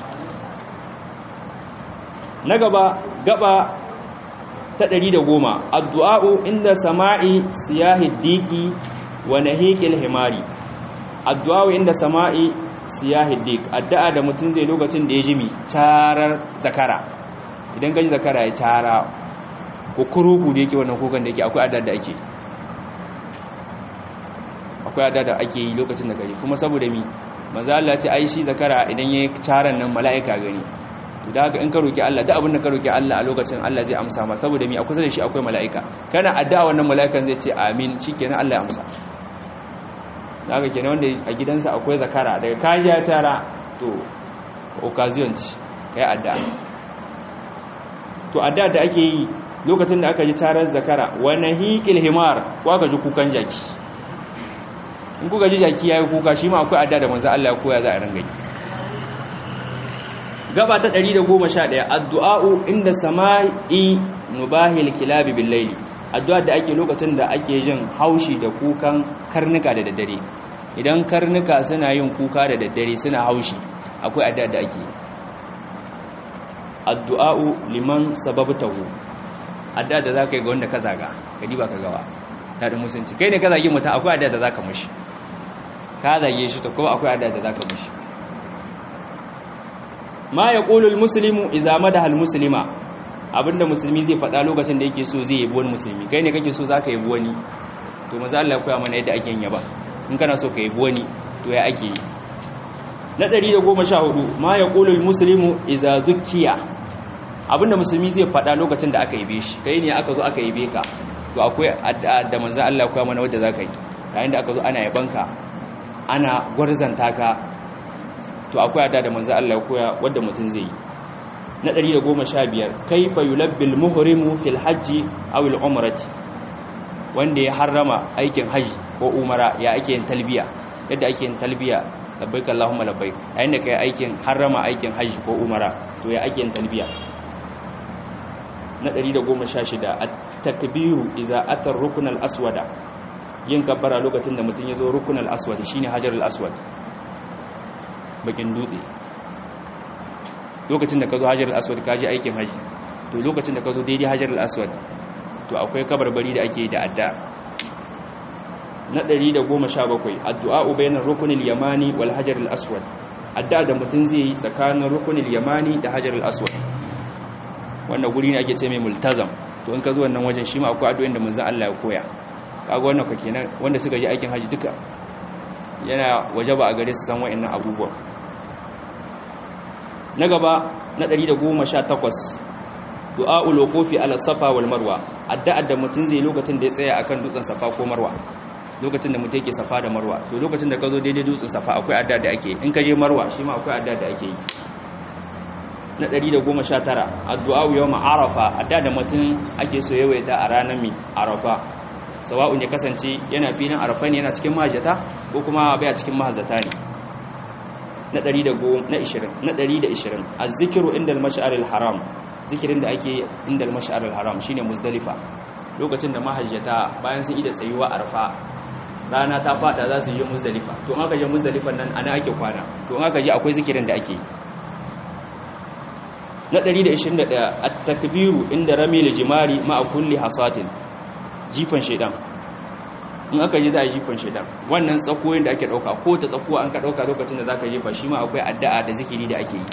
na gaba gaba ta ɗari da goma addu'a'u inda sama'i siyahi diki wa nahiqil himari addu'a'u inda sama'i siyahi dik addu'a da mutum zai lokacin da ya jimi tarar zakara idan gaji zakara ya tara ko kuruku da yake wannan kukan da yake akwai adda da ake akwai adda da ake yi lokacin da gari kuma saboda mi manzo Allah ce ai shi zakara idan yayi charan nan mala'ika gani to da haka in ka roki Allah duk abin da ka roki Allah a lokacin Allah zai amsa ma saboda mi akwai da shi akwai mala'ika kana addu'a wannan mala'ikan zai ce amin shikenan Allah ya amsa da haka kenan wanda a gidansa akwai zakara daga kaji ya tara to occasion ce kai addu'a to addu'a da ake yi lokacin da aka ji tarar zakara wani hikil himar ko aka ji kukan jaki in kuka ji jaki ya yi kuka shi ma akwai adda da manzo Allah ya koya za a rangai gaba ta 111 addu'a'u inda sama'i nubahil kilabi bil layli addu'a da ake lokacin da ake jin haushi da kukan karnuka da daddare idan karnuka suna yin kuka da daddare suna haushi akwai addu'a da ake addu'a'u liman sababtahu adda da za ka yi ga wanda ka zaga ka diba ka gawa daɗin musulunci kai ne ka zagi mutum akwai adda da za ka mushi ka zage shi ta kuma akwai adda da za ka mushi ma ya ƙulul musulmi izama da hal musulma abinda musulmi zai faɗa lokacin da yake so zai yabi wani musulmi kai ne kake so za ka yabi wani to maza Allah koya mana yadda ake yin yaba in kana so ka yabi wani to ya ake yi na 114 ma ya ƙulul musulmi iza zukiya abinda musulmi zai faɗa lokacin da aka yabe shi kai ne aka zo aka yabe ka to akwai da manzon Allah koya mana wanda zaka yi yayin da aka zo ana yabanka ana gwarzanta ka to akwai adda da manzon Allah koya wanda mutum zai yi na 115 kaifa yulabbil muhrimu fil hajji aw al umrati wanda ya harrama aikin haji ko umara ya ake yin talbiya yadda ake yin talbiya labbaik allahumma labbaik yayin da kai aikin harrama aikin haji ko umara to ya ake yin talbiya na 116 at-takbiru iza ata ar-rukn al-aswada yin kabbara lokacin da mutum ya zo rukun al-aswad shine hajar al-aswad bakin dutse lokacin da ka zo hajar al-aswad ka je aikin haji to lokacin da ka zo daidai hajar al-aswad to akwai kabarbari da ake da adda na 117 addu'a bainar rukunil yamani wal hajar al-aswad adda da mutum zai yi tsakanin rukunil yamani da hajar al-aswad wannan guri ne ake ce mai multazam to in ka zo wannan wajen shi ma akwai addu'o'in da manzon Allah ya koya kaga wannan ka kenan wanda suka je aikin haji duka yana wajaba a gare su san wa'annan abubuwa na gaba na 118 du'a'ul wuqufi ala safa wal marwa addu'a da mutum zai lokacin da ya tsaya akan dutsen safa ko marwa lokacin da mutum yake safa da marwa to lokacin da ka zo daidai dutsen safa akwai addu'a da ake in ka je marwa shi ma akwai addu'a da ake yi na 119 addu'a yawm arafa addu'a da mutum ake so yawaita a ranar mi arafa sawa'un ya kasance yana filin arafa ne yana cikin mahajjata ko kuma bai a cikin mahajjata ne na 120 na 120 az-zikru inda al-mash'ar al-haram zikirin da ake inda al-mash'ar al-haram shine muzdalifa lokacin da mahajjata bayan sun ida tsayuwa arfa rana ta fada za su je muzdalifa to in aka je muzdalifan nan ana ake kwana to in aka je akwai zikirin da ake na 121 at-takbiru inda ramil jimari ma'a kulli hasatin jifan shedan in aka je za a jifan shedan wannan tsakoyin da ake dauka ko ta tsakuwa an ka dauka lokacin da zaka jefa shi ma akwai addu'a da zikiri da ake yi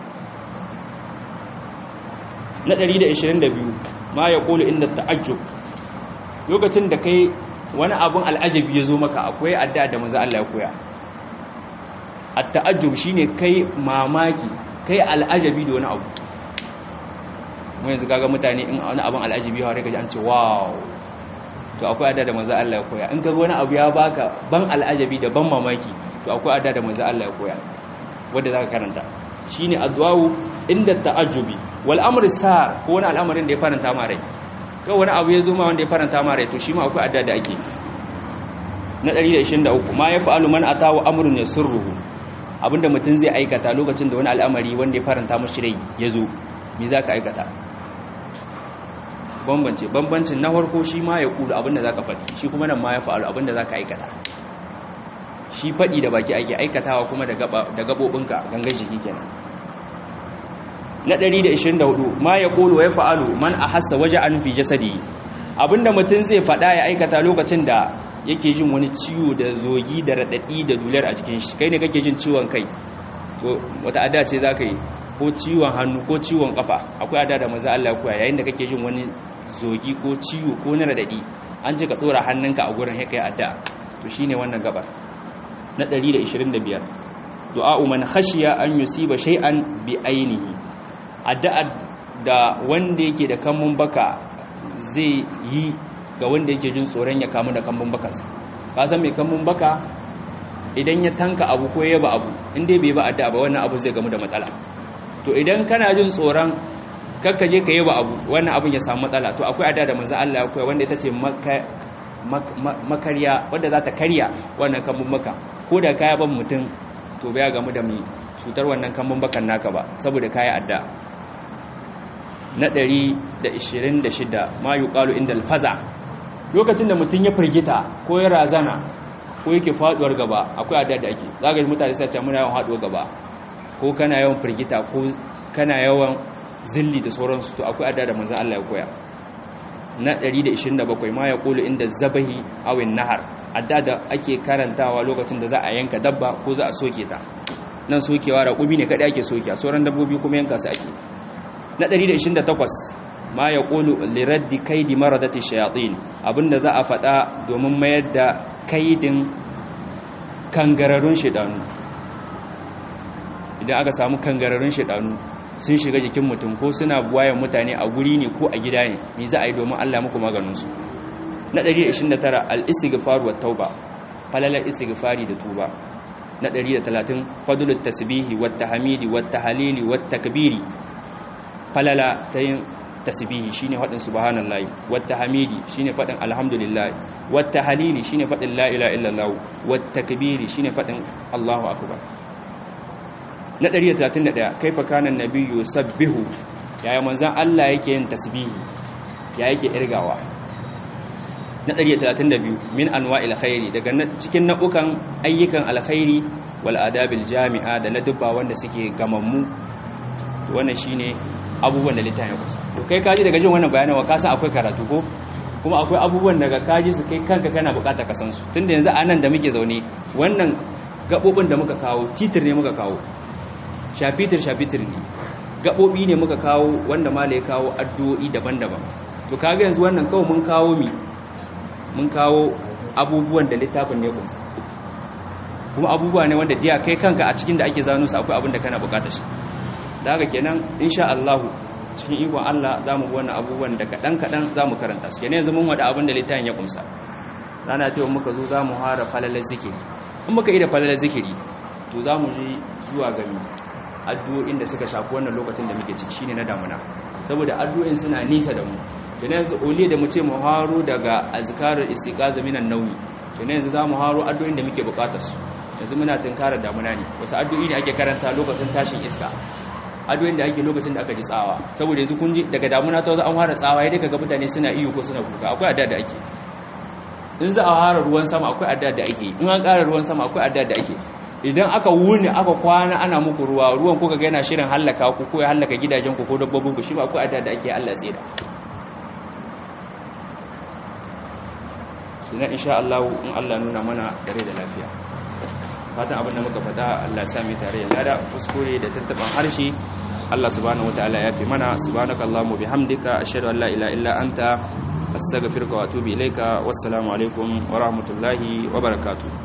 na 122 ma ya kulu inda ta'ajjub lokacin da kai wani abun al'ajabi ya zo maka akwai addu'a da manzo Allah ya koya at-ta'ajjub shine kai mamaki kai al'ajabi da wani abu mu yanzu kaga mutane in wani abun al'ajabi ya rika ji an ce wow to akwai addu'a da manzo Allah ya koya in kaga wani abu ya baka ban al'ajabi da ban mamaki to akwai addu'a da manzo Allah ya koya wanda zaka karanta shine addu'a inda ta'ajjubi wal amru sar ko wani al'amarin da ya faranta ma rai kawai wani abu ya zo ma wanda ya faranta ma rai to shi ma akwai adda da ake na 123 ma ya fa'alu man atawa amrun yasurruhu abinda mutum zai aikata lokacin da wani al'amari wanda ya faranta mashi rai ya zo me zaka aikata bambance bambancin na farko shi ma ya kulu abinda zaka faɗi shi kuma nan ma ya fa'alu abinda zaka aikata shi faɗi da baki ake aikatawa kuma da gaɓoɓinka gangan jiki kenan na 124 ma ya ƙolo ya fa'alu man a hassa waje an fi jasadi abinda mutum zai faɗa ya aikata lokacin da yake jin wani ciwo da zogi da raɗaɗi da dular a jikin shi kai ne kake jin ciwon kai to wata ada ce za ka yi ko ciwon hannu ko ciwon ƙafa akwai ada da maza Allah ya koya yayin da kake jin wani zogi ko ciwo ko na raɗaɗi an ce ka ɗora hannunka a gurin ya kai adda to shine wannan gabar na 125 du'a'u man khashiya an yusiba shay'an bi ainihi addu'a da wanda yake da kamun baka zai yi ga wanda yake jin tsoron ya kamu da kamun bakansa ka san mai kamun baka idan ya tanka abu ko ya ba abu inda bai ba addu'a ba wannan abu zai gamu da matsala to idan kana jin tsoron kakka je ka yi ba abu wannan abun ya samu matsala to akwai addu'a da manzo Allah ya koya wanda ita ce makarya wadda za ta karya wannan kambun baka ko da kaya ban mutum to bai gamu da mai cutar wannan kambun bakan naka ba saboda kaya adda na 126 ma yuqalu inda alfaza lokacin da mutum ya firgita ko ya razana ko yake faduwar gaba akwai adda da ake zaka ji mutane sai ce muna yawan faduwar gaba ko kana yawan firgita ko kana yawan zilli da sauransu to akwai adda da manzon Allah ya koya na 127 ma ya kulu inda zabahi awin nahar adda da ake karantawa lokacin da za a yanka dabba ko za a soke ta nan sokewa raƙumi ne kaɗai ake soke a sauran dabbobi kuma yanka su ake na 128 ma ya kulu liraddi kaidi maradati shayatin abinda za a faɗa domin mayar da kaidin kangararrun shidanu idan aka samu kangararrun shidanu sun shiga jikin mutum ko suna buwayen mutane a guri ne ko a gida ne me za a yi domin Allah muku maganinsu na 129 al-istighfar wa tauba falalar istighfari da tuba na 130 fadlut tasbihi wat tahmidi wat tahlili wat takbiri falala ta yin tasbihi shine fadin subhanallahi wat tahmidi shine fadin alhamdulillah wat tahlili shine fadin la ilaha illallah wat takbiri shine fadin Allahu akbar na 131 kaifa kana nabiyyu sabbihu yaya manzon Allah yake yin tasbihi ya yake irgawa na 132 min anwa'il khairi daga cikin nau'ukan ayyukan alkhairi wal adabil jami'a da ladubba wanda suke gamammu wannan shine abubuwan da littafin ya kusa to kai kaji daga jin wannan bayanin wa ka san akwai karatu ko kuma akwai abubuwan daga kaji su kai kanka kana bukata ka san su tunda yanzu anan da muke zaune wannan gabobin da muka kawo titir ne muka kawo shafitir shafitir ne gaɓoɓi ne muka kawo wanda mala ya kawo addu'o'i daban-daban to kaga yanzu wannan kawo mun kawo mi mun kawo abubuwan da littafin ne kunsa kuma abubuwa ne wanda diya kai kanka a cikin da ake zano su akwai abin da kana bukatar shi da haka kenan insha Allah cikin ikon Allah za mu wannan abubuwan da kaɗan-kaɗan za mu karanta su kenan yanzu mun wada abin da littafin ya kumsa rana ta muka zo za mu hara falalar zikiri in muka yi da falalar zikiri to za mu ji zuwa gami addu'o'in da suka shafi wannan lokacin da muke ciki shine na damuna saboda addu'o'in suna nisa da mu kenan yanzu ole da mu ce mu haro daga azkarul istiqaza minan nauyi kenan yanzu za mu haro addu'o'in da muke bukatar su yanzu muna tunkarar damuna ne wasu addu'o'i ne ake karanta lokacin tashin iska addu'o'in da ake lokacin da aka ji tsawa saboda yanzu kun ji daga damuna ta an fara tsawa ya daga mutane suna iyo ko suna kuka akwai adda da ake in za a fara ruwan sama akwai adda da ake in an ƙara ruwan sama akwai adda da ake idan aka wuni aka kwana ana muku ruwa ruwan kuka ga yana shirin hallaka ku ko ya hallaka gidajen ku ko dabbobin ku shi ba akwai adda da ake Allah tsira sunan insha Allah in Allah nuna mana dare da lafiya fatan abin da muka faɗa Allah sami tare ya lada kuskure da tattaban harshe Allah subhanahu wataala ya fi mana subhanakallahumma bihamdika ashhadu an la ilaha illa anta astaghfiruka wa atubu ilaika wassalamu alaikum wa rahmatullahi wa barakatuh